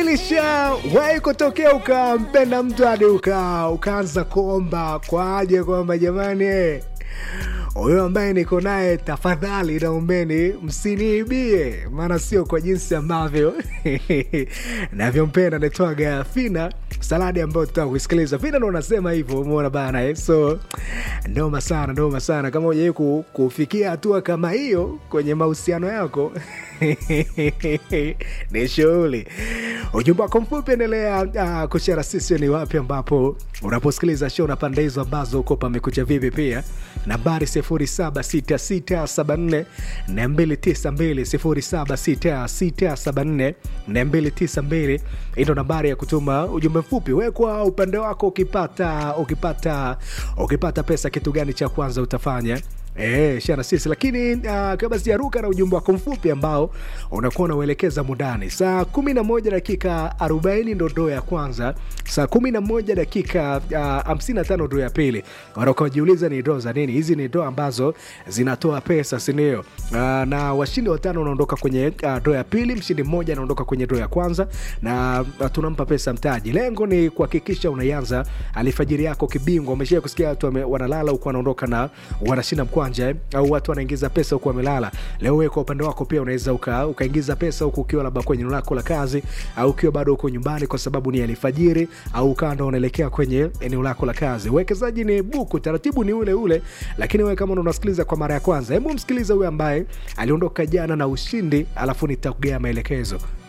ilishawahi kutokea ukampenda mtu hadi uka, ukaanza kuomba kwa aje kwamba jamani eh, huyo ambaye niko naye tafadhali naombeni msiniibie maana sio kwa jinsi ambavyo navyompenda naitwaga fina saladi ambayo tutaka kuisikiliza fina ndo unasema hivyo umeona bana eh? so ndoma sana ndoma sana kama ujai ku, kufikia hatua kama hiyo kwenye mahusiano yako ni shughuli ujumbe wako mfupi endelea uh, kushara sisi ni wapi ambapo unaposikiliza show na pande hizo ambazo uko pamekucha vipi pia nambari 076674 292 076674 hii ndo nambari ya kutuma ujumbe mfupi wekwa upande wako ukipata ukipata ukipata pesa kitu gani cha kwanza utafanya E, shana sisi lakini uh, kabla sijaruka na ujumbe wako mfupi ambao unakuwa unauelekeza mudani saa 11 dakika 40 ndo ndoo ya kwanza saa 11 dakika uh, 55 ndoo ya pili wanaokajiuliza ni ndoo za nini hizi ni ndoo ambazo zinatoa pesa sindio uh, na washindi watano wanaondoka kwenye uh, ndoo ya pili mshindi mmoja anaondoka kwenye ndoo ya kwanza na uh, tunampa pesa mtaji lengo ni kuhakikisha unaianza alfajiri yako kibingwa umeshia kusikia watu wame- wanalala huku wanaondoka na wanashinda mkwanja eh, au watu wanaingiza pesa huku wamelala leo wewe kwa upande wako pia unaweza uka, ukaingiza pesa huku ukiwa labda kwenye eneo lako la kazi au ukiwa bado uko nyumbani kwa sababu ni alfajiri au ukawa ndo unaelekea kwenye eneo lako la kazi uwekezaji ni buku taratibu ni ule ule lakini wewe kama ndo unasikiliza kwa mara ya kwanza hebu msikilize huyo ambaye aliondoka jana na ushindi alafu nitakugea maelekezo